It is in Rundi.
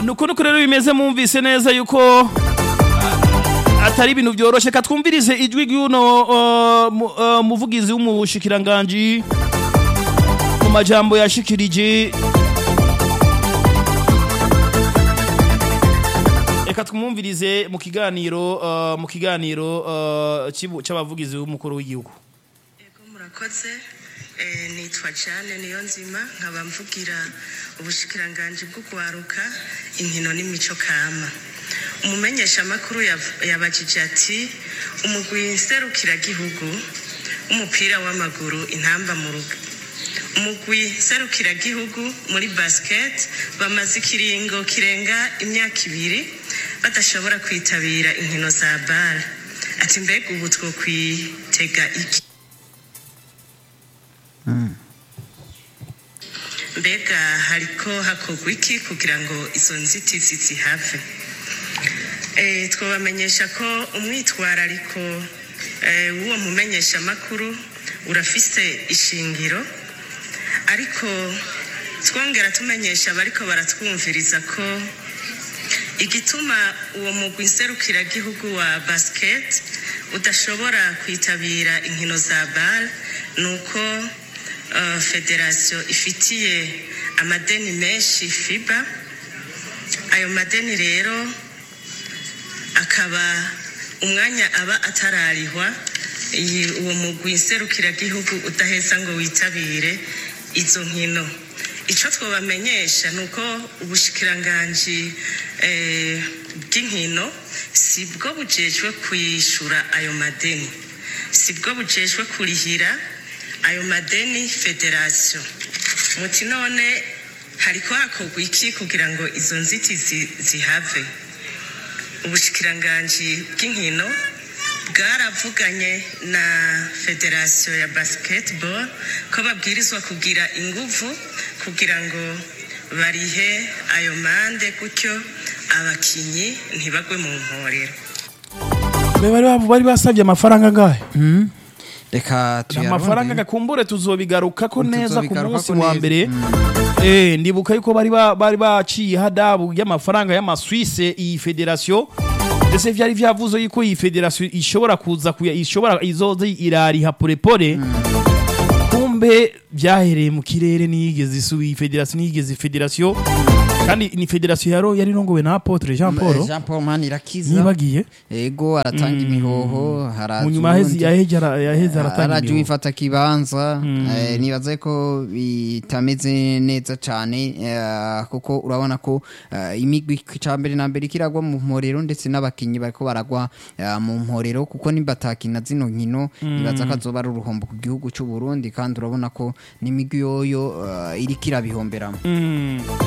nuko nuko rero bimeze mwumvise neza yuko atari ibintu byoroshe katwumvirize ijwi ry'uno uh, mu- uh, muvugizi w'umushikiranganji mu majambo yashikirije reka twumvirize mu kiganiro uh, mu kiganiro uh, cy'ibu- c'abavugizi b'umukuru w'igihugu Ego murakoze eh, nitwa Jane niyo nzima nkaba mvugira ubushikiranganji bwo kwaruka inkino n'imico kama umumenyesha makuru yabajije ati umugwi nserukiragihugu w'umupira w'amaguru intamba mu rugo umugwi serukiragihugu muri basket bamaze ikiringo kirenga imyaka ibiri badashobora kwitabira inkino za bare ati mbega ubu twokwitega iki mbega hariko hakorwa iki kugira ngo izo nzitizi zihave Eh, twabamenyesha ko umwitwarariko eh, w'uwo mumenyeshamakuru urafise ishingiro ariko twongera tumenyesha abariko baratwumviriza ko igituma uwo mugwi nserukiragihugu wa basket udashobora kwitabira inkino za bar ni uko uh, federasiyo ifitiye amadeni menshi fiba ayo madeni rero akaba umwanya aba atararihwa iyi- uwo mugwi nserukiragihugu udaheza ngo witabire izo nkino icyo twabamenyesha ni uko ubushikiranganji eh, bw'inkino si bwo bujejwe kwishyura ayo madeni si bwo bujejwe kurihira ayo madeni federasiyo muti none hariko hakorwa iki kugira ngo izo nzitizi zihave ubushikiranganji bw'inkino bwaravuganye na federasiyo ya basketball ko babwirizwa kugira inguvu kugira ngo barihe ayo mande gutyo abakinyi ntibagwe mu mporero Be bari bavu- bari basabye amafaranga angahe reka amafaranga gakumbure tuzobigaruka ko neza ku Tuzobigaruka munsi ko wa neza. mbere eh ndibuka yuko bari ba- bari baciye hadabu y'amafaranga y'amaswisse iyi federation ndetse vyari vyavuze yuko iyi federation ishobora kuza kuya ishobora izoza irariha porepore kumbe vyahereye mu kirere niyigeze isu iyi federation niyigeze federation kandi ni federation yaro yari rongowe na Apotre Jean Paul jean paul manirakiza nibagiye ego aratanga imihoho mu nyuma yaheze yaheze ara- yaheze aratanga araje imihoho. wifata kibanza eh, nibaza ko bitameze neza cyane eh, kuko urabona ko eh, imigwi cya mbere na mbere ikiragwa mu mporero ndetse n'abakinnyi bariko baragwa eh, mu mporero kuko nimba atakina zino nkino nibaza ko azoba ari uruhombo ku gihugu cy'u Burundi kandi urabona ko n'imigwi yoyo eh, iriko irabihomberamo Mm.